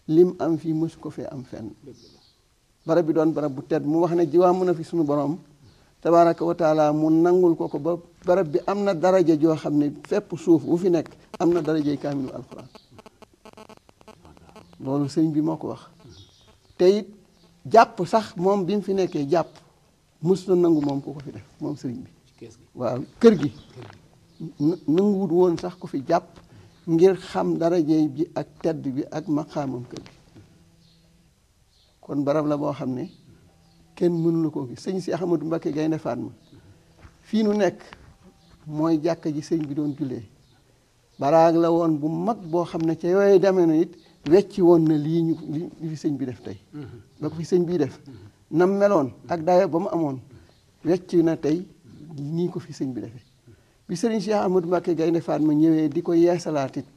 lim am fii mësu ko fee am fenn barab bi doon barab bu tedd mu wax ne jiwaa mun a fi suñu borom tabaraka wa taala mu nangul ko ko ba barab bi am na daraja joo xam ne fépp suuf bu fi nekk am na darajay kaamilu alquran loolu sëriñ bi moo ko wax te it jàpp sax moom bi mu fi nekkee jàpp mus na nangu moom ku ko fi def moom sëriñ bi waaw kër gi nanguwut woon sax ku fi jàpp ngir xam darajey bi ak tedd bi ak maqaamam kër gi kon barab la boo xam ne kenn mënu la koo gis sëñ si Ahmadou Mbacké Gaynde Fatma fii nu nekk mooy jàkka ji sëñ bi doon jullee baraag la woon bu mag boo xam ne ca yooyu demee na it wecci woon na lii ñu li fi sëñ bi def tey ba ko fi sëñ bii def nam meloon ak dayo ba mu amoon wecc na tey nii ko fi sëñ bi defee bi sëriñ Cheikh Ahmadou Mbacké Gaynde Fatma ñëwee di ko yeesalaat it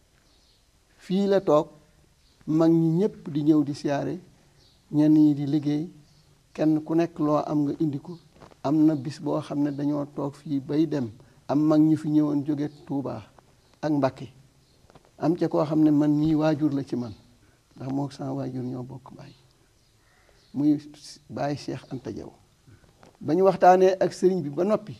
fii la toog mag ñi ñëpp di ñëw di siyaare ñenn ñi di liggéey kenn ku nekk loo am nga indi ko am na bis boo xam ne dañoo toog fii bay dem am mag ñu fi ñëwoon jóge Touba ak Mbacké am ca koo xam ne man mii waajur la ci man ndax moo sama waajur ñoo bokk baay muy baay Cheikh Anta Diaw ba ñu waxtaanee ak sëriñ bi ba noppi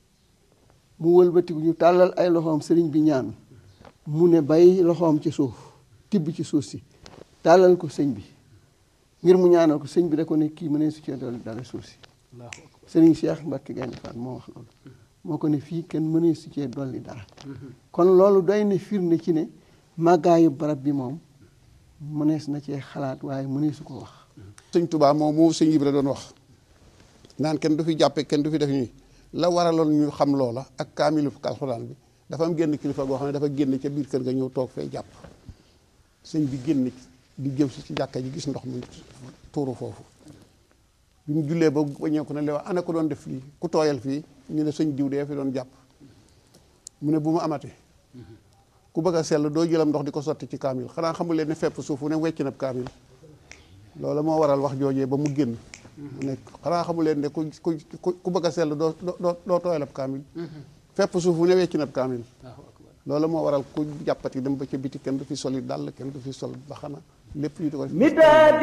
mu wëlbatiku ñu tàllal ay loxoom sëriñ bi ñaan mu ne bay loxoom ci suuf tibb ci suuf si tàllal ko sëñ bi ngir mu ñaanal ko sëñ bi da ko ne kii mënee su cee dolli dara suuf si sëriñ Cheikh Mbacké Gaynde Fatma moo wax loolu moo ko ne fii kenn mënee su cee dolli dara kon loolu doy na firnde ci ne màggaayu barab bi moom mënees na cee xalaat waaye mëneesu ko wax sëñ Touba moom moo sëñ Ibra doon wax naan kenn du fi jàppe kenn du fi def ñuy la waraloon ñu xam loola ak kaamilu alxuraan bi dafa am génn kilifa goo xam ne dafa génn ca biir kër ga ñëw toog fee jàpp sëñ bi génn di jëm si ci jàkka ji gis ndox mi tuuru foofu bi mu jullee ba waññeeku ne lewa ana ko doon def fii ku tooyal fii ñu ne sëñ diw dee fi doon jàpp mu ne bu mu amate ku bëgg a sell doo jëlam ndox di ko sotti ci kaamil xanaa xamul leen ne fepp suuf fu ne wecc na kaamil loolu moo waral wax joojee ba mu génn mu nekk xanaa xamul leen ne ku ku ku bëgg a sell doo doo doo tooyal ab kaamil fepp suuf fu ne wecc na kaamil loolu moo waral ku jàppati dem ba ca biti kenn du fi soli dàll kenn du fi sol baxana lépp ñu di ko def